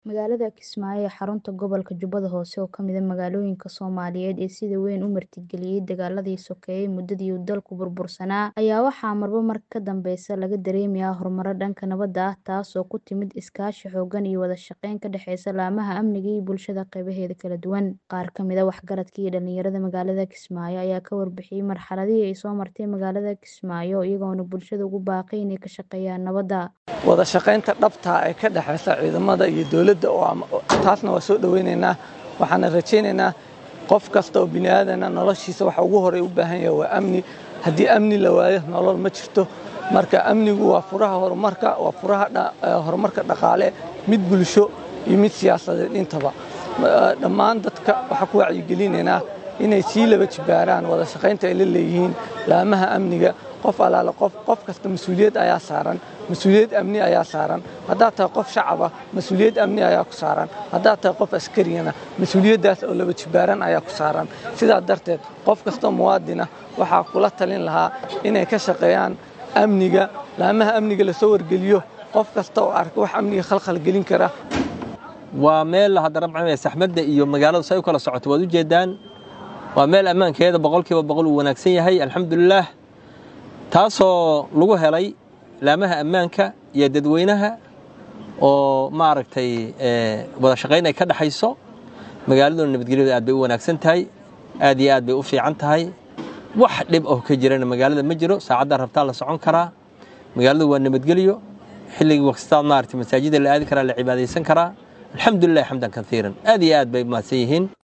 Magaalada Kismaayo ee xarunta gobolka Jubbada Hoose oo ka mid ah magaalooyinka Soomaaliyeed ee sida weyn u martigeliyay dagaaladii sokeeye muddadii uu dalku burbursanaa ayaa waxaa marba marka ka dambeysa laga dareemayaa horumar dhanka nabadda ah taasoo ku timid iskaashi xooggan iyo wada shaqayn ka dhexeysa laamaha amniga iyo bulshada qeybaheeda kala duwan. Qaar ka mid ah waxgaradka iyo dhalinyarada magaalada Kismaayo ayaa ka warbixiyay marxaladihii ay soo martay magaalada Kismaayo iyagoona bulshada ugu baaqay inay ka shaqeeyaan nabadda. wada shaqaynta dhabta ee ka dhexeysa ciidamada iyo dowladda taasna waa soo dhoweynaynaa waxaana rajaynaynaa qof kasta oo bini aadana noloshiisa waxa ugu horey u baahan yahay waa amni haddii amni la waayo nolol ma jirto marka amnigu waa furaha horumarka waa furaha horumarka dhaqaale mid bulsho iyo mid siyaasadeed intaba dhammaan dadka waxaa ku wacyigelinaynaa inay sii laba jibaaraan wada shaqaynta ay la leeyihiin laamaha amniga qof alaale qof qof kasta mas-uuliyad ayaa saaran mas-uuliyad amni ayaa saaran haddaad tahay qof shacaba mas-uuliyad amni ayaa ku saaran haddaad tahay qof askariyana mas-uuliyaddaas oo laba jibaaran ayaa ku saaran sidaa darteed qof kastoo muwaadina waxaa kula talin lahaa inay ka shaqeeyaan amniga laamaha amniga lasoo wargeliyo qof kasta oo arka wax amniga khalkhal gelin kara waa meel haddana macnaa saxmadda iyo magaaladu say u kala socoto waad u jeedaan waa meel ammaankeeda boqolkiiba boqol uu wanaagsan yahay alxamdulilaah taasoo lagu helay laamaha ammaanka iyo dadweynaha oo maaragtay wada shaqayn ay ka dhexayso magaaladuna nabadgelyadu aad bay u wanaagsan tahay aad iyo aad bay u fiican tahay wax dhib oo ka jirana magaalada ma jiro saacadda rabtaa la socon karaa magaaladu waa nabadgelyo xilligii wakstaad maaragtay masaajida la aadi karaa la cibaadaysan karaa alxamdulilah xamdan kaiiran aad iyo aad bay mahadsan yihiin